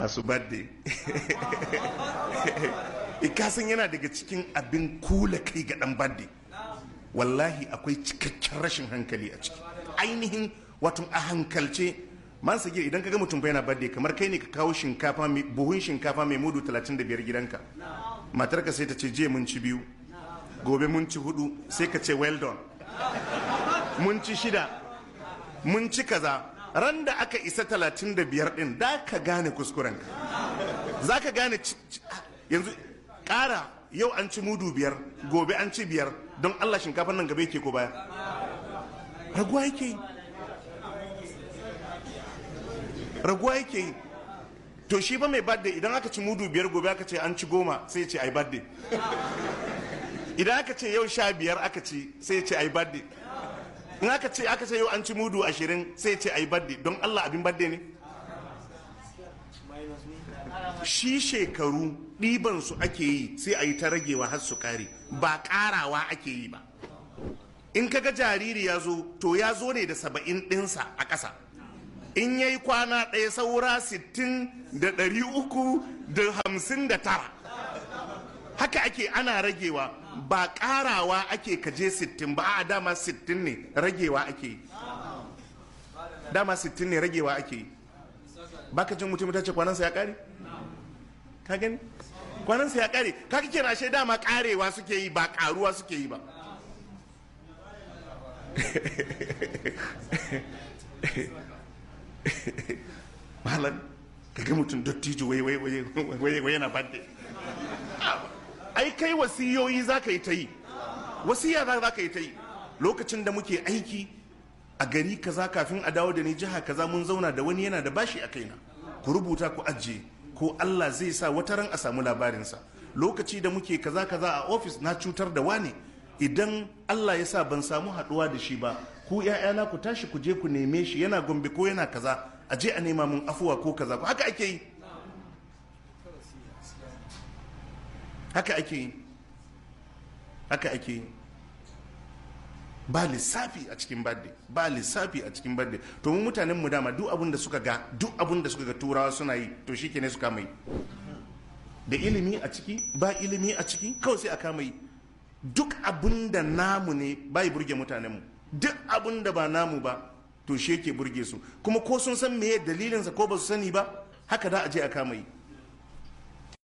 hasu birthday ikasan yana daga cikin abin kula kai ga dan birthday wallahi akwai cikakken rashin hankali a ciki ainihin wato a hankalce man sagir idan kaga mutum fa yana birthday kamar kai ne ka kawo shinkafa mai buhun shinkafa mai mudu 35 gidanka matarka sai ta ce je mun ci biyu gobe mun ci hudu sai ka ce well done mun ci shida mun ci kaza ran da aka isa 35 din da ka gane kuskurenka za ka gane yanzu ƙara yau an ci mudu biyar gobe an ci biyar don allah shinkafan nan gaba yake ko baya raguwa yake yi raguwa yake yi to shi ba mai badde idan aka ci mudu biyar gobe aka ce an ci goma sai ce ai badde idan aka ce yau sha biyar aka ci sai ce ai badde in aka ce aka ce yau an ci mudu ashirin sai ce ai badde don allah abin badde ne shi shekaru ɗiban su ake yi sai a yi ta ragewa har su ƙare ba ƙarawa ake yi ba in kaga jariri ya zo to ya zo ne da saba'in ɗinsa a ƙasa in ya yi kwana ɗaya saura sittin da ɗari uku da hamsin da tara haka ake ana ragewa ba ƙarawa ake kaje sittin ba a dama sittin ne ragewa ake yi dama sittin ne ragewa ake yi baka jin mutum ta ce kwanansa ya ƙare ka gani kwanansa ya ƙare ka kake na shi dama ƙarewa suke yi ba ƙaruwa suke yi ba malam ka ga mutum dattijo wai wai wai wai yana bande ai kai wasiyoyi za ka yi ta yi wasiya za ka yi ta yi lokacin da muke aiki a gari kaza kafin a dawo da ni jiha kaza mun zauna da wani yana da bashi a kaina ku rubuta ku ajiye ko Allah zai sa wata ran a samu labarinsa lokaci da muke kaza kaza a ofis na cutar da wani idan Allah ya sa ban samu haduwa da shi ba ku ‘ya'yana ku tashi ku je ku neme shi yana gombe ko yana kaza a je a nema mun afuwa ko kaza haka ake yi haka ake yi haka ake yi ba lissafi a cikin badde ba lissafi a cikin badde to mu mutanen mu dama duk abin da suka ga duk abin da suka ga turawa suna yi to shi ne su kama yi da ilimi a ciki ba ilimi a ciki kawai sai a kama yi duk abin da namu ne bai burge mutanenmu duk abin da ba namu ba to shi yake burge su kuma ko sun san meye dalilinsa ko ba su sani ba haka da a je a kama yi